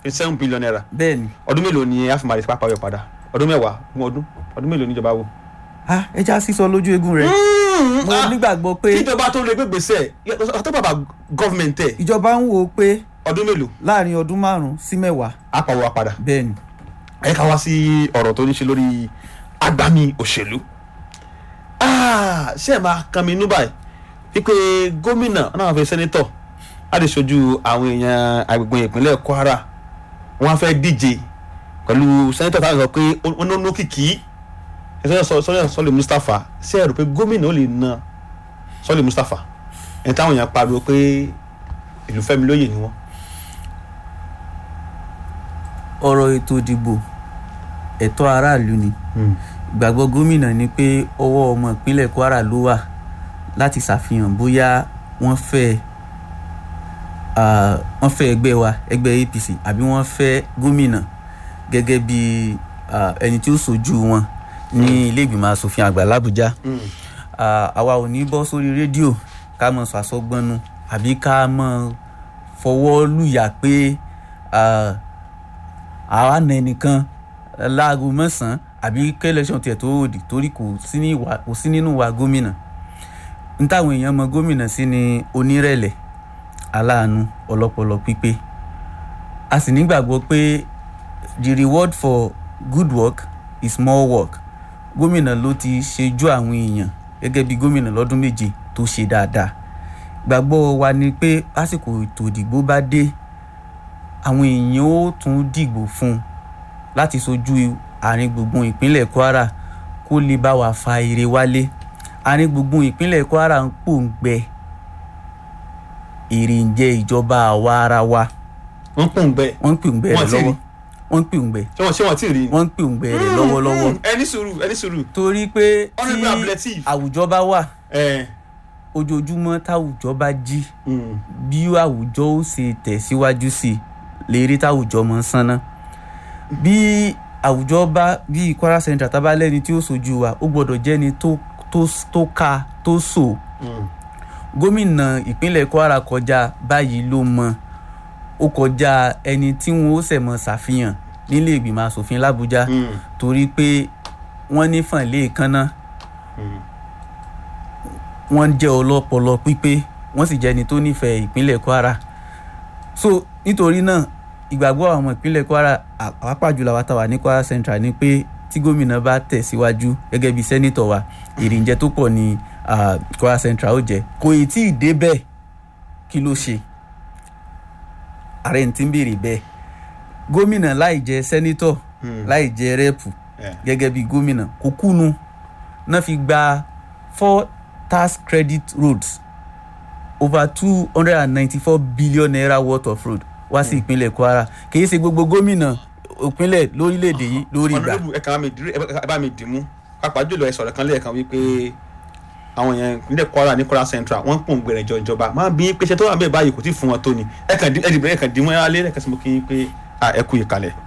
fifty seven billion naira bẹ́ẹ̀ ni ọdún mélòó ni a fi máa rí pápá yọ padà ọdún mẹ́wàá fún ọdún ọdún mélòó níjọba wò. ah ẹja sísọ lójú eegun rẹ mo nígbàgbọ́ pé kíjọba tó lè gbégbèsè ọtọ́ bàbá gọ́fìmẹ̀ntì ẹ̀ ìjọba ń wò ó pé ọdún mélòó láàrin ọdún márùn-ún sí mẹ́wàá á pàwọ́ wa padà. bẹ́ẹ̀ ni ẹ ká wá sí ọ̀rọ̀ tó ní ṣe lórí agbami òṣèlú Ah, ṣé ẹ máa kan mi inú báyìí wípé gómìnà náà fẹ́ sẹ́nitọ̀ láti ṣojú àwọn èèyàn agbègbè ìpínlẹ̀ Kwara wọ́n á fẹ́ díje pẹ̀lú sẹ́nitọ̀ táwọn sọ pé wọ́n ní lókìkí sọ́lẹ̀ sọ́lẹ̀ Mustapha ṣé ẹ rò pé gómìnà ó lè na sọ́lẹ̀ Mustapha ẹni táwọn èèyàn pariwo pé ìlú fẹ́mi lóye ni wọ́n. ọ̀rọ̀ ètò ìdìbò ẹ̀tọ́ aráàlú ni ìgbàgbọ́ gómìnà ni pé ọwọ́ ọmọ ìpínlẹ̀ Kwara ló wà láti ṣàfihàn bóyá wọ́n fẹ́ ah, wọ́n fẹ́ ẹgbẹ́ wa ẹgbẹ́ APC àbí wọ́n fẹ́ gómìnà gẹ́gẹ́ bí ah, ẹni tí ó ṣojú wọn ní ilé ìgbìmọ̀ asòfin àgbà l'Àbújá Ah, àwa ò ní bọ́ sórí rédíò ká mọ̀ sàsọgbọ́nu àbí ká mọ̀ fọwọ́ lùyà pé ah, àwa nà ẹnìkan láago mẹ́sàn-án àbí kẹ́lẹ́sọ̀n tiẹ̀ tó òdì torí kò sí ní ìwà- kò sí nínú wa gómìnà n táwọn èèyàn mọ gómìnà sí ni onírẹ̀lẹ̀ aláàánú ọlọ́pọlọ pípé a sì nígbàgbọ́ pé the reward for good work is more work gómìnà ló ti ṣejú àwọn èèyàn gẹ́gẹ́ bí gómìnà lọ́dún méje tó ṣe dáadáa gbàgbọ́ wa ni pé lásìkò ètò ìdìbò bá dé àwọn èèyàn ó tún dìgbò fún un láti sojú àárín gbùngbùn ìpínlẹ̀ Kwara kó lè bá wa fa ire wálé àárín gbùngbùn ìpínlẹ̀ Kwara ń pòǹgbẹ èrè ń jẹ ìjọba àwa ara wa wọ́n pòun bẹ́ẹ̀ wọ́n ń pòǹgbẹ rẹ̀ Wọ́n ti rí. lọ́wọ́ wọ́n ń pòǹgbẹ ṣé wọ́n ṣé wọ́n ti rí i. wọ́n ń pòǹgbẹ rẹ̀ lọ́wọ́lọ́wọ́ Mm, ẹni sùúrù ẹni sùúrù. torí pé Honourable tí Abdulateef. àwùjọ bá wà ẹ ojoojúmọ́ táwùjọ bá jí mm, bí àwùjọ ó ṣe tẹ̀síwájú sí i lè rí táwùjọ mọ́ sánná bí àwùjọ bá bí Kwara Central tá a bá lẹ́ni tí ó sojú wa ó gbọ́dọ̀ jẹ́ni tó tó tó ká tó sò mm. gómìnà ìpínlẹ̀ Kwara kọjá báyìí ló mọ ó kọjá ẹni tí wọn ó ṣẹ̀ mọ́ ṣàfihàn nílé ìgbìmọ̀ asòfin l'Àbújá Mm, torí pé wọ́n ní fànlé kánná mm. wọ́n jẹ́ ọlọ́pọlọ pípé wọ́n sì jẹ́ ẹni tó nífẹ̀ẹ́ ìpínlẹ̀ Kwara so nítorí náà ìgbàgbọ́ àwọn ọmọ ìpínlẹ̀ Kwara àpapọ̀ jùlọ àwọn táwa ní Kwara Central ni pé tí gómìnà bá tẹ̀síwájú gẹ́gẹ́ bí sẹ́nitọ̀ wa èrìǹjẹ tó pọ̀ ní ah, Kwara Central ó jẹ́ kò ì tí ì dé bẹ́ẹ̀ kí ló ṣe ààrẹ ń tí ń béèrè bẹ́ẹ̀ gómìnà láì jẹ́ sẹ́nitọ̀ Hmm. láì jẹ́ rẹ́ẹ̀pù Yeah. gẹ́gẹ́ bí gómìnà kò kúnu náà fi gba four tax credit roads over two hundred and ninety-four billion naira worth of road wá sí ìpínlẹ̀ Kwara kìí ṣe gbogbo gómìnà ìpínlẹ̀ lórílẹ̀‐èdè yìí lórí ìgbà Honourable, ẹ kàn bá mi dìrú- ẹ bá- ẹ bá mi dìmú pàápàá jùlọ ẹ sọ̀rọ̀ kan lẹ́ẹ̀kan wípé àwọn èèyàn ìpínlẹ̀ Kwara ní Kwara Central wọ́n ń pòun gbèrè ìjọ ìjọba máa bí pé ṣe tó wà bẹ́ẹ̀ báyìí kò tí ì fún wọn tó ni ẹ kàn dì- ẹ dìbò ẹ kàn dìmú ẹ alẹ́ ẹ kàn sí mo kí n pé à, ẹ kú ìkàlẹ̀.